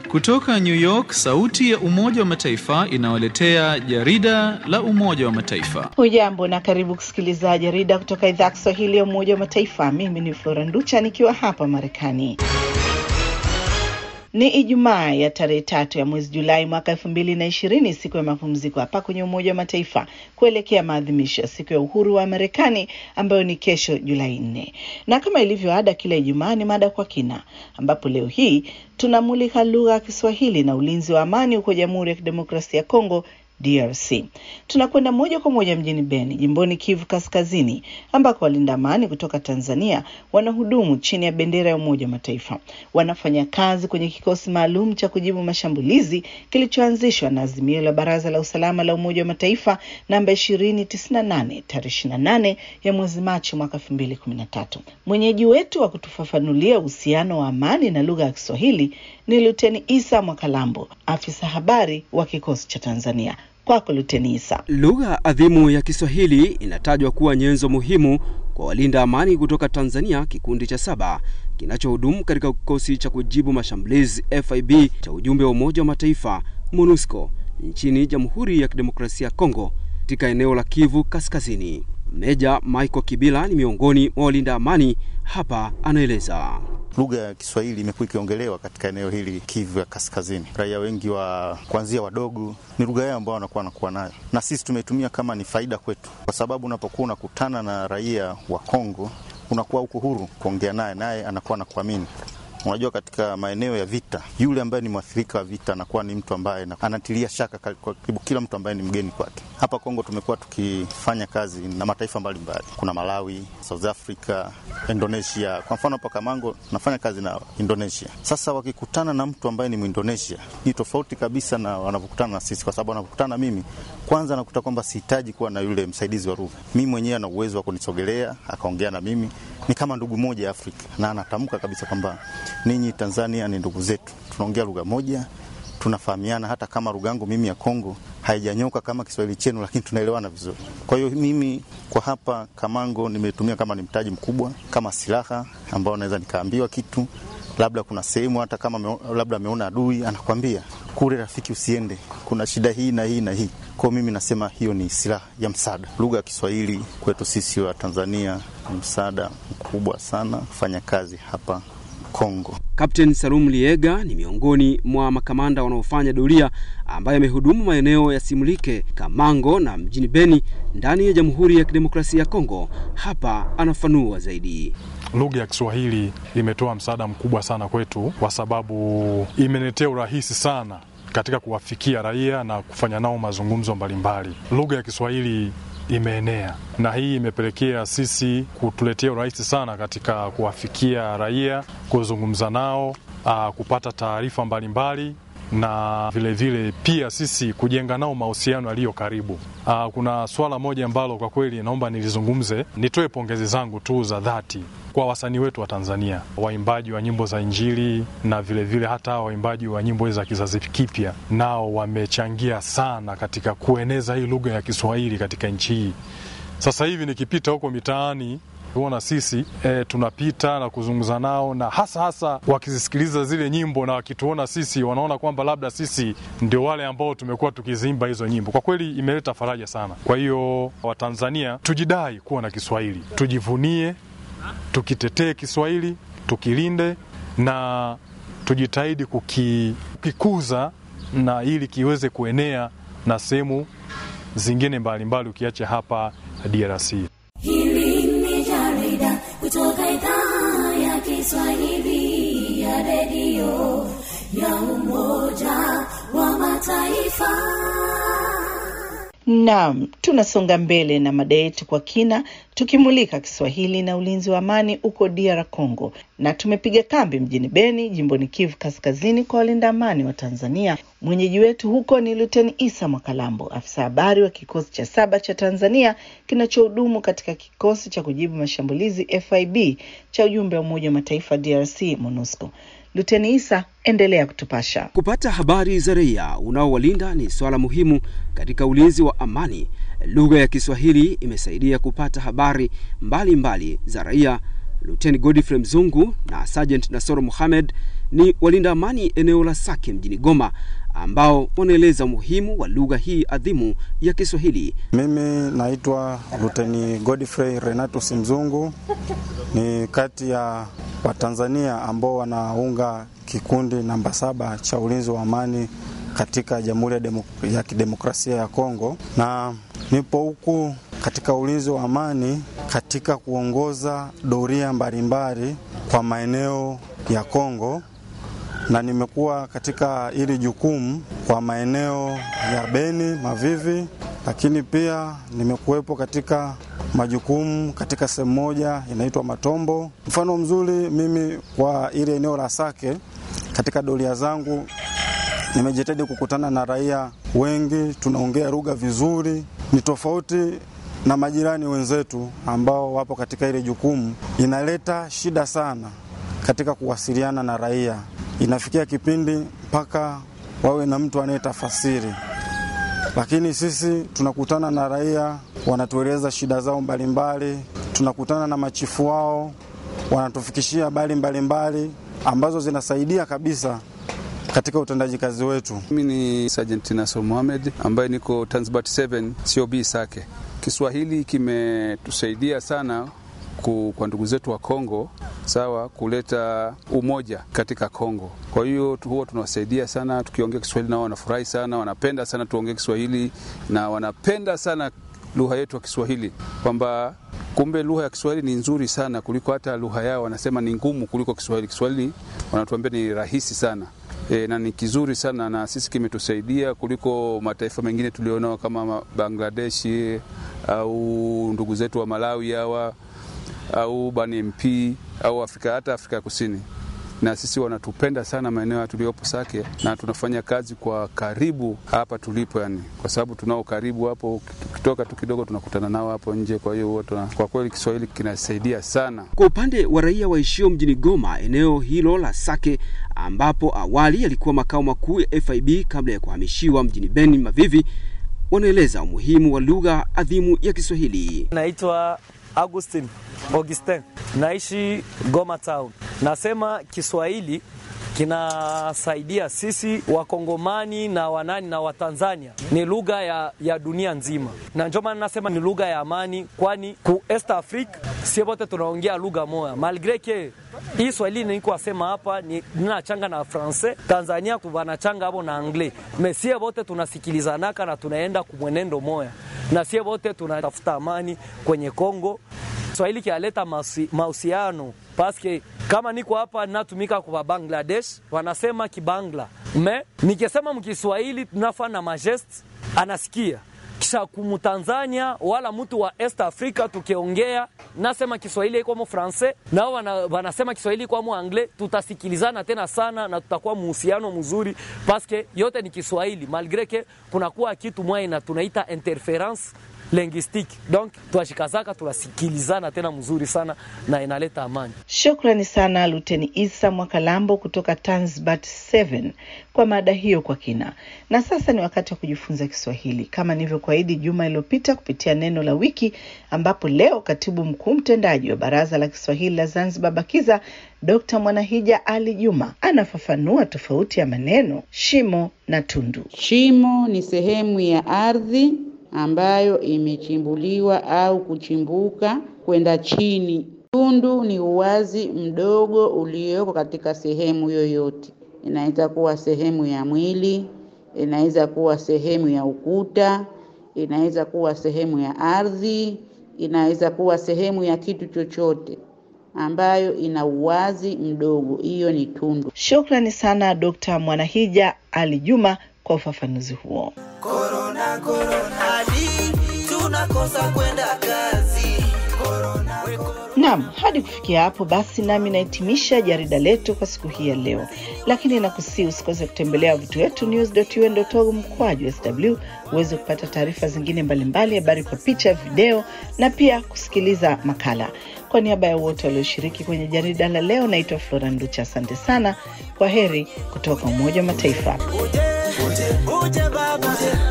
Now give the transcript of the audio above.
Kutoka New York, sauti ya Umoja wa Mataifa inawaletea jarida la Umoja wa Mataifa. Hujambo na karibu kusikiliza jarida kutoka idhaa ya Kiswahili ya Umoja wa Mataifa. Mimi ni Flora Nducha nikiwa hapa Marekani. Ni Ijumaa ya tarehe tatu ya mwezi Julai mwaka elfu mbili na ishirini, siku ya mapumziko hapa kwenye Umoja wa Mataifa kuelekea maadhimisho ya siku ya uhuru wa Marekani ambayo ni kesho Julai nne. Na kama ilivyo ada, kila Ijumaa ni mada kwa kina, ambapo leo hii tunamulika lugha ya Kiswahili na ulinzi wa amani huko Jamhuri ya Kidemokrasia ya Kongo DRC. Tunakwenda moja kwa moja mjini Beni, jimboni Kivu Kaskazini, ambako walinda amani kutoka Tanzania wanahudumu chini ya bendera ya Umoja wa Mataifa. Wanafanya kazi kwenye kikosi maalum cha kujibu mashambulizi kilichoanzishwa na azimio la Baraza la Usalama la Umoja wa Mataifa namba 2098 tarehe 28 ya mwezi Machi mwaka 2013. Mwenyeji wetu wa kutufafanulia uhusiano wa amani na lugha ya Kiswahili ni Luteni Isa Mwakalambo, afisa habari wa kikosi cha Tanzania. Kwako Luteni Isa. Lugha adhimu ya Kiswahili inatajwa kuwa nyenzo muhimu kwa walinda amani kutoka Tanzania, kikundi cha saba kinachohudumu katika kikosi cha kujibu mashambulizi FIB cha ujumbe wa Umoja wa Mataifa MONUSCO nchini Jamhuri ya Kidemokrasia ya Kongo katika eneo la Kivu Kaskazini. Meja Michael Kibila ni miongoni mwa walinda amani hapa, anaeleza. Lugha ya Kiswahili imekuwa ikiongelewa katika eneo hili Kivu ya Kaskazini. Raia wengi wa kuanzia wadogo ni lugha yao ambao wanakuwa wanakuwa nayo, na sisi tumeitumia kama ni faida kwetu, kwa sababu unapokuwa unakutana na raia wa Kongo unakuwa uko huru kuongea naye, naye anakuwa anakuamini. Unajua, katika maeneo ya vita, yule ambaye ni mwathirika wa vita anakuwa ni mtu ambaye anatilia shaka kwa karibu kila mtu ambaye ni mgeni kwake. Hapa Kongo tumekuwa tukifanya kazi na mataifa mbalimbali mbali. Kuna Malawi, South Africa, Indonesia. Kwa mfano hapa Kamango tunafanya kazi na Indonesia. Sasa wakikutana na mtu ambaye ni Mwindonesia ni tofauti kabisa na wanavyokutana na sisi, kwa sababu wanapokutana na mimi, kwanza nakuta kwamba sihitaji kuwa na yule msaidizi wa lugha. Mimi mwenyewe ana uwezo wa kunisogelea akaongea na mimi, ni kama ndugu moja ya Afrika, na anatamka kabisa kwamba ninyi Tanzania ni ndugu zetu, tunaongea lugha moja, tunafahamiana. Hata kama lugha yangu mimi ya Kongo haijanyoka kama Kiswahili chenu, lakini tunaelewana vizuri. Kwa hiyo mimi kwa hapa Kamango nimetumia kama ni mtaji mkubwa, kama silaha ambao naweza nikaambiwa kitu, labda kuna sehemu hata kama me, labda ameona adui anakwambia kule, rafiki, usiende, kuna shida hii na hii na hii. Kwa mimi nasema hiyo ni silaha ya msaada. Lugha ya Kiswahili kwetu sisi wa Tanzania ni msaada mkubwa sana kufanya kazi hapa Kongo. Kapteni Salum Liega ni miongoni mwa makamanda wanaofanya doria ambaye amehudumu maeneo ya Simulike, Kamango na mjini Beni ndani ya Jamhuri ya Kidemokrasia ya Kongo. Hapa anafanua zaidi. Lugha ya Kiswahili imetoa msaada mkubwa sana kwetu, kwa sababu imeletea urahisi sana katika kuwafikia raia na kufanya nao mazungumzo mbalimbali. Lugha ya Kiswahili imeenea na hii imepelekea sisi kutuletea urahisi sana katika kuwafikia raia, kuzungumza nao, aa, kupata taarifa mbalimbali na vilevile vile pia sisi kujenga nao mahusiano yaliyo karibu. Aa, kuna swala moja ambalo kwa kweli naomba nilizungumze. Nitoe pongezi zangu tu za dhati kwa wasanii wetu wa Tanzania, waimbaji wa nyimbo za Injili na vilevile vile hata waimbaji wa nyimbo za kizazi kipya, nao wamechangia sana katika kueneza hii lugha ya Kiswahili katika nchi hii. Sasa hivi nikipita huko mitaani huona sisi e, tunapita na kuzungumza nao, na hasa hasa wakizisikiliza zile nyimbo na wakituona sisi, wanaona kwamba labda sisi ndio wale ambao tumekuwa tukizimba hizo nyimbo. Kwa kweli imeleta faraja sana. Kwa hiyo Watanzania tujidai kuwa na Kiswahili, tujivunie, tukitetee Kiswahili, tukilinde na tujitahidi kuki, kukikuza na ili kiweze kuenea na sehemu zingine mbalimbali, ukiacha hapa DRC. Hili ni jarida kutoka idhaa ya Kiswahili ya redio ya Umoja wa Mataifa. Naam, tunasonga mbele na mada yetu kwa kina tukimulika Kiswahili na ulinzi wa amani huko DR Congo, na tumepiga kambi mjini Beni, jimboni Kivu Kaskazini, kwa walinda amani wa Tanzania. Mwenyeji wetu huko ni Luteni Isa Mwakalambo, afisa habari wa kikosi cha saba cha Tanzania kinachohudumu katika kikosi cha kujibu mashambulizi FIB cha ujumbe wa Umoja wa Mataifa DRC, MONUSCO. Luteni Isa, endelea kutupasha. Kupata habari za raia unaowalinda ni swala muhimu katika ulinzi wa amani. Lugha ya Kiswahili imesaidia kupata habari mbalimbali mbali za raia. Luteni Godfrey Mzungu na Sergeant Nasoro Mohamed ni walinda amani eneo la Sake mjini Goma ambao wanaeleza umuhimu wa lugha hii adhimu ya Kiswahili. Mimi naitwa Luteni Godfrey Renatus Mzungu, ni kati ya Watanzania ambao wanaunga kikundi namba saba cha ulinzi wa amani katika Jamhuri ya, Demok- ya Kidemokrasia ya Kongo, na nipo huku katika ulinzi wa amani katika kuongoza doria mbalimbali kwa maeneo ya Kongo na nimekuwa katika hili jukumu kwa maeneo ya Beni, Mavivi, lakini pia nimekuwepo katika majukumu katika sehemu moja inaitwa Matombo. Mfano mzuri mimi kwa ile eneo la Sake, katika doria zangu nimejitahidi kukutana na raia wengi, tunaongea lugha vizuri, ni tofauti na majirani wenzetu ambao wapo katika ile jukumu. Inaleta shida sana katika kuwasiliana na raia, inafikia kipindi mpaka wawe na mtu anayetafasiri, lakini sisi tunakutana na raia, wanatueleza shida zao mbalimbali, tunakutana na machifu wao, wanatufikishia habari mbalimbali ambazo zinasaidia kabisa katika utendaji kazi wetu. Mimi ni Sergeant Nasor Mohamed ambaye niko Tanzbat 7 COB Sake. Kiswahili kimetusaidia sana ku, kwa ndugu zetu wa Kongo sawa, kuleta umoja katika Kongo. Kwa hiyo tu- huwa tunawasaidia sana, tukiongea Kiswahili nao wanafurahi sana, wanapenda sana tuongee Kiswahili na wanapenda sana lugha yetu ya Kiswahili, kwamba kumbe lugha ya Kiswahili ni nzuri sana kuliko hata lugha yao, wanasema ni ngumu kuliko Kiswahili. Kiswahili wanatuambia ni rahisi sana e, na ni kizuri sana na sisi kimetusaidia kuliko mataifa mengine tulionao kama ma- Bangladeshi au ndugu zetu wa Malawi hawa au Bani MP au Afrika hata Afrika ya Kusini. Na sisi wanatupenda sana maeneo tuliyopo Sake, na tunafanya kazi kwa karibu hapa tulipo, yani kwa sababu tunao karibu hapo, ukitoka tu kidogo tunakutana nao hapo nje. Kwa hiyo wote, kwa kweli Kiswahili kinasaidia sana. Kwa upande wa raia waishio mjini Goma, eneo hilo la Sake ambapo awali yalikuwa makao makuu ya FIB kabla ya kuhamishiwa mjini Beni Mavivi, wanaeleza umuhimu wa lugha adhimu ya Kiswahili. Naitwa Augustin Augustin, naishi Goma Town. Nasema Kiswahili kinasaidia sisi Wakongomani na wanani na Watanzania, ni lugha ya, ya dunia nzima, na ndio maana nasema ni lugha ya amani, kwani ku East Africa sie wote tunaongea lugha moja, malgre ke hii Swahili niko asema hapa ni ninachanga na francais, Tanzania wanachanga hapo na anglais, me sie wote tunasikilizanaka na tunaenda kumwenendo moya, na sie wote tunatafuta amani kwenye Kongo. Swahili kialeta mahusiano paske kama niko hapa natumika kwa Bangladesh wanasema kibangla me nikisema mkiswahili tunafanya majest anasikia kisha kumtanzania wala mtu wa East Africa tukiongea nasema Kiswahili iko mo francais nao wana, wanasema Kiswahili kwa mo anglais, tutasikilizana tena sana na tutakuwa muhusiano mzuri paske yote ni Kiswahili malgre ke kunakuwa kitu mwaye na tunaita interference linguistique donc twashikazaka tunasikilizana tena mzuri sana na inaleta amani. Shukrani sana Luteni Isa Mwakalambo kutoka Tanzbat 7 kwa mada hiyo kwa kina. Na sasa ni wakati wa kujifunza Kiswahili kama nilivyokuahidi juma iliyopita kupitia neno la wiki, ambapo leo katibu mkuu mtendaji wa Baraza la Kiswahili la Zanzibar BAKIZA Dr. Mwanahija Ali Juma anafafanua tofauti ya maneno shimo na tundu. Shimo ni sehemu ya ardhi ambayo imechimbuliwa au kuchimbuka kwenda chini. Tundu ni uwazi mdogo ulioko katika sehemu yoyote. Inaweza kuwa sehemu ya mwili, inaweza kuwa sehemu ya ukuta, inaweza kuwa sehemu ya ardhi, inaweza kuwa sehemu ya kitu chochote ambayo ina uwazi mdogo. Hiyo ni tundu. Shukrani sana Dr. Mwanahija Ali Juma kwa ufafanuzi huo. Korona, korona, hadi tunakosa kwenda kazi. Korona, we korona. Naam, hadi kufikia hapo basi nami nahitimisha jarida letu kwa siku hii ya leo, lakini nakusii usikose kutembelea wavuti wetu news.un.org mkwaju sw uweze kupata taarifa zingine mbalimbali, habari kwa picha, video na pia kusikiliza makala. Kwa niaba ya wote walioshiriki kwenye jarida la leo, naitwa Flora Nducha. Asante sana, kwa heri kutoka Umoja wa Mataifa. Uje, uje, uje baba.